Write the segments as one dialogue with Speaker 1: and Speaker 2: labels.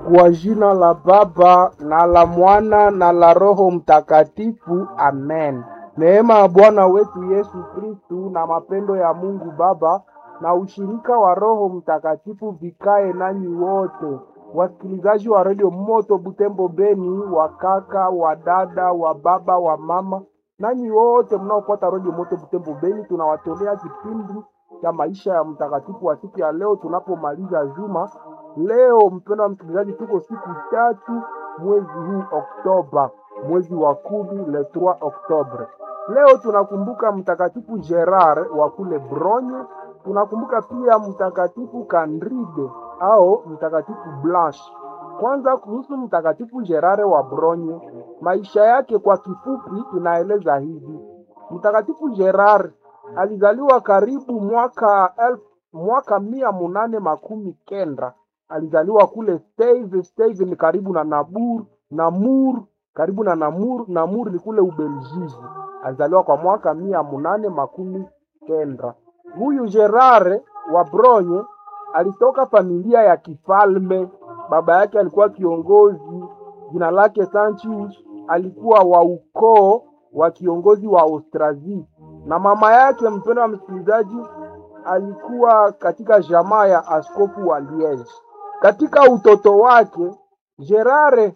Speaker 1: Kwa jina la Baba na la Mwana na la Roho Mtakatifu, amen. Neema ya Bwana wetu Yesu Kristu na mapendo ya Mungu Baba na ushirika wa Roho Mtakatifu vikae nanyi wote, wasikilizaji wa redio Moto Butembo Beni, wa kaka, wa dada, wa baba, wa mama, nanyi wote mnaofuata redio Moto Butembo Beni, tunawatolea kipindi cha maisha ya mtakatifu wa siku ya leo tunapomaliza juma. Leo mpendwa msikilizaji, tuko siku tatu mwezi huu Oktoba, mwezi wa kumi, le 3 Oktobre. Leo tunakumbuka mtakatifu Gerard wa kule Bronye, tunakumbuka pia mtakatifu Kandride au mtakatifu Blanche. Kwanza kuhusu mtakatifu Gerard wa Bronye, maisha yake kwa kifupi inaeleza hivi: mtakatifu Gerard alizaliwa karibu mwaka elfu mwaka mia munane makumi kenda alizaliwa kule Steve. Steve ni karibu na Nabur, Namur, karibu na Namur. Namur ni kule Ubelgiji. Alizaliwa kwa mwaka mia munane makumi kenda. Huyu Gerard wa Bronye alitoka familia ya kifalme. Baba yake alikuwa kiongozi, jina lake Sancius, alikuwa wa ukoo wa kiongozi wa Austrasia, na mama yake, mpendo wa msikilizaji, alikuwa katika jamaa ya askofu wa Liege. Katika utoto wake Gerard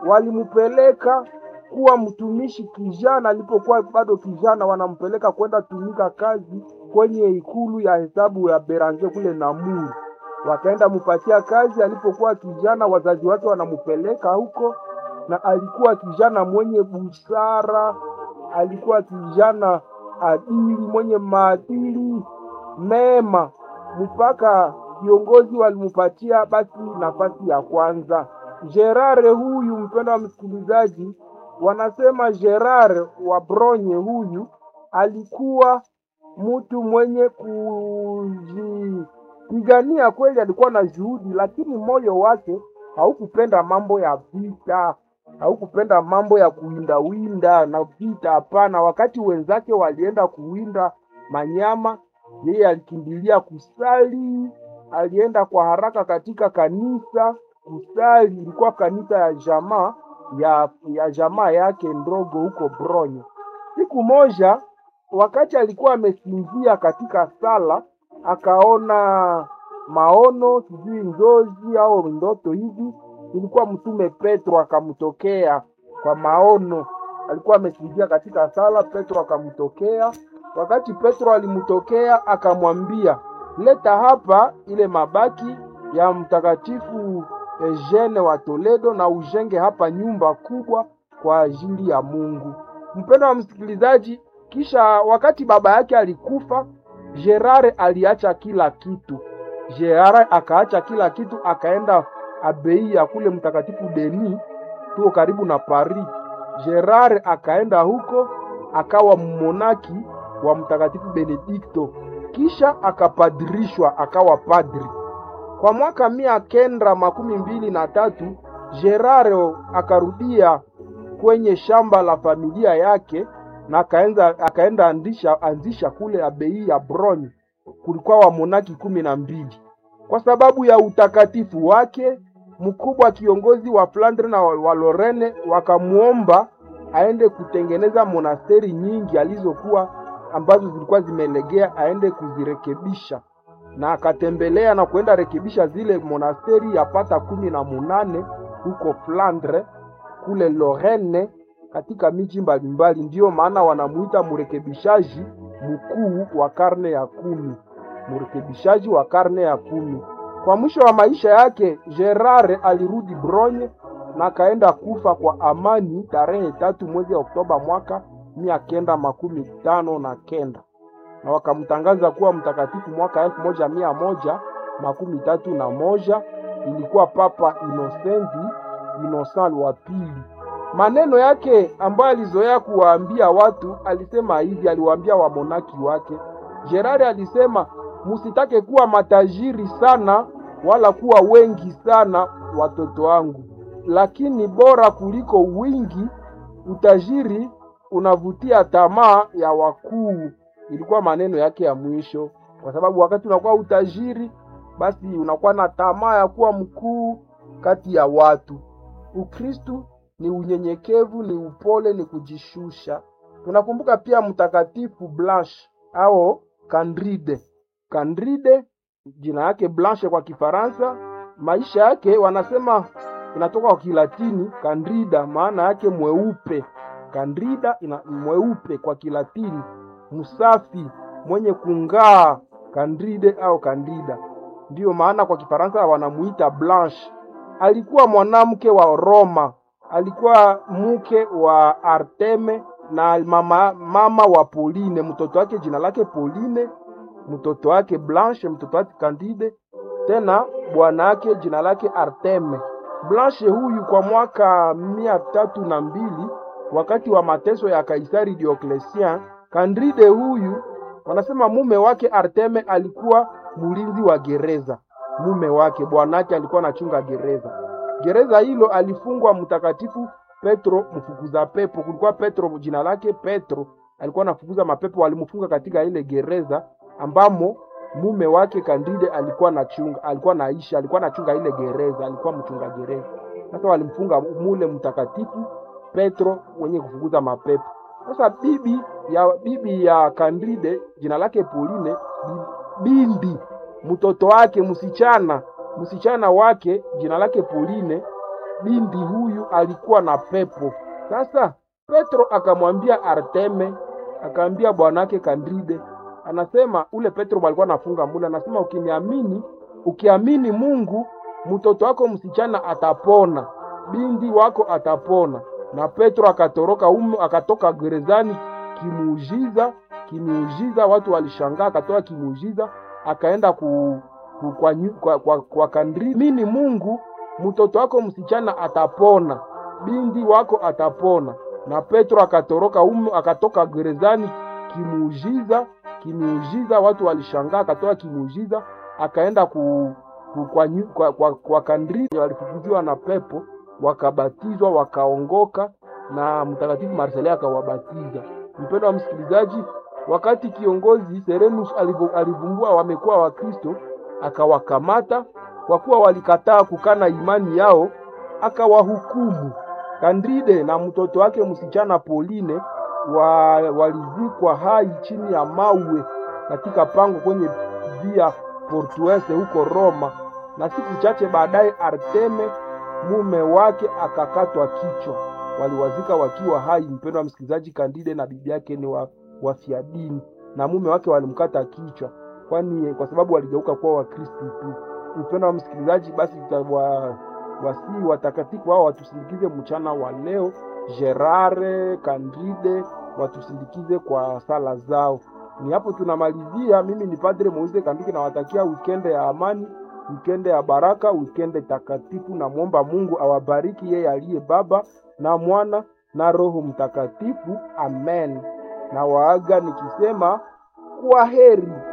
Speaker 1: walimpeleka kuwa mtumishi kijana. Alipokuwa bado kijana, wanampeleka kwenda tumika kazi kwenye ikulu ya hesabu ya Beranger kule Namur. Wakaenda mupatia kazi. Alipokuwa kijana, wazazi wake wanampeleka huko, na alikuwa kijana mwenye busara, alikuwa kijana adili, mwenye maadili mema mpaka viongozi walimupatia basi nafasi ya kwanza. Gerard huyu, mpendo wa msikilizaji, wanasema Gerard wa Bronye huyu alikuwa mtu mwenye kujipigania kweli, alikuwa na juhudi, lakini moyo wake haukupenda mambo ya vita, haukupenda mambo ya kuwindawinda na vita. Hapana, wakati wenzake walienda kuwinda manyama yeye alikimbilia kusali. Alienda kwa haraka katika kanisa kusali. Ilikuwa kanisa ya jamaa ya, ya jamaa yake ndogo huko Bronye. Siku moja, wakati alikuwa amesinzia katika sala, akaona maono, sijui njozi au ndoto hivi. Ilikuwa mtume Petro akamtokea kwa maono. Alikuwa amesinzia katika sala, Petro akamtokea Wakati Petro alimtokea akamwambia, leta hapa ile mabaki ya mtakatifu Eugene wa Toledo na ujenge hapa nyumba kubwa kwa ajili ya Mungu. Mpendo wa msikilizaji, kisha wakati baba yake alikufa, Gerard aliacha kila kitu. Gerard akaacha kila kitu, akaenda abei ya kule mtakatifu Denis, tuko karibu na Paris. Gerard akaenda huko akawa mmonaki wa mtakatifu Benedikto, kisha akapadirishwa akawa padri. Kwa mwaka mia kenda makumi mbili na tatu Gerard akarudia kwenye shamba la familia yake na akaenda, akaenda andisha, anzisha kule abei ya Bronye. Kulikuwa wamonaki kumi na mbili. Kwa sababu ya utakatifu wake mkubwa, kiongozi wa Flandre na wa Lorene wakamwomba aende kutengeneza monasteri nyingi alizokuwa ambazo zilikuwa zimelegea aende kuzirekebisha, na akatembelea na kuenda rekebisha zile monasteri yapata kumi na munane huko Flandre kule Lorraine, katika miji mbalimbali. Ndiyo maana wanamuita mrekebishaji mkuu wa karne ya kumi, mrekebishaji wa karne ya kumi. Kwa mwisho wa maisha yake Gerard alirudi Bronye na akaenda kufa kwa amani tarehe tatu mwezi wa Oktoba mwaka mia kenda makumi tano na kenda na wakamtangaza kuwa mtakatifu mwaka elfu moja mia moja makumi tatu na moja. Ilikuwa Papa Inosenti Inosant wa pili. Maneno yake ambayo alizoea kuwaambia watu, alisema hivi, aliwaambia wamonaki wake. Gerard alisema, musitake kuwa matajiri sana wala kuwa wengi sana, watoto wangu, lakini bora kuliko wingi utajiri unavutia tamaa ya wakuu. Ilikuwa maneno yake ya mwisho, kwa sababu wakati unakuwa utajiri, basi unakuwa na tamaa ya kuwa mkuu, kati ya watu. Ukristu ni unyenyekevu, ni upole, ni kujishusha. Tunakumbuka pia mtakatifu Blanche au Candide. Candide jina yake Blanche kwa Kifaransa, maisha yake wanasema inatoka kwa Kilatini Candida, maana yake mweupe. Candida ina mweupe kwa Kilatini, msafi, mwenye kung'aa, Candide au Candida. Ndiyo maana kwa Kifaransa wanamuita Blanche. Alikuwa mwanamke wa Roma, alikuwa mke wa Arteme na mama, mama wa Pauline. Mtoto wake jina lake Pauline, mtoto wake Blanche, mtoto wake Candide, tena bwana wake jina lake Arteme. Blanche huyu kwa mwaka mia tatu na mbili wakati wa mateso ya Kaisari Diocletian, Candide huyu wanasema mume wake Arteme alikuwa mlinzi wa gereza. Mume wake bwanake alikuwa anachunga gereza. Gereza hilo alifungwa mtakatifu Petro mfukuza pepo. Kulikuwa Petro jina lake Petro, alikuwa anafukuza mapepo, walimfunga katika ile gereza ambamo mume wake Kandide alikuwa anachunga, alikuwa naishi, alikuwa anachunga ile gereza, alikuwa mchunga gereza. Sasa walimfunga mule mtakatifu Petro wenye kufukuza mapepo. Sasa bibi ya bibi ya Kandide jina lake Pauline, bindi mtoto wake msichana, msichana wake jina lake Pauline, bindi huyu alikuwa na pepo. Sasa Petro akamwambia Arteme, akaambia bwanake Kandide, anasema ule Petro alikuwa anafunga mula, anasema ukiniamini, ukiamini Mungu, mtoto wako msichana atapona, bindi wako atapona. Na Petro akatoroka umu, akatoka gerezani kimuujiza, kimuujiza, watu walishangaa, akatoka kimuujiza, akaenda ku, ku, kwa, kwa, kwa, kwa Kandide, mini Mungu, mtoto wako msichana atapona, bindi wako atapona. Na Petro akatoroka umu, akatoka gerezani kimuujiza kimuujiza, watu walishangaa, akatoa kimuujiza, akaenda ku, ku, kwa, kwa, kwa, kwa Kandide, walifukuziwa na pepo, wakabatizwa, wakaongoka, na mtakatifu Marselin akawabatiza. Mpendo wa msikilizaji, wakati kiongozi Serenus alivumbua wamekuwa Wakristo, akawakamata kwa kuwa walikataa kukana imani yao, akawahukumu. Kandide na mtoto wake msichana Pauline wa, walizikwa hai chini ya mawe katika pango kwenye via Portuese huko Roma, na siku chache baadaye Arteme mume wake akakatwa kichwa. Waliwazika wakiwa hai. Mpendo wa msikilizaji, Kandide na bibi yake ni wa, wafiadini na mume wake walimkata kichwa, kwani kwa sababu waligeuka kuwa Wakristo tu. Mpendo wa msikilizaji, basi tutawa wasii watakatifu hao watusindikize mchana wa leo. Gerare Kandide watusindikize kwa sala zao. Ni hapo tunamalizia. Mimi ni Padre Moise Kandike, nawatakia wikende ya amani, wikende ya baraka, wikende takatifu. Namwomba Mungu awabariki yeye aliye Baba na Mwana na Roho Mtakatifu. Amen. Na waaga nikisema kwa heri.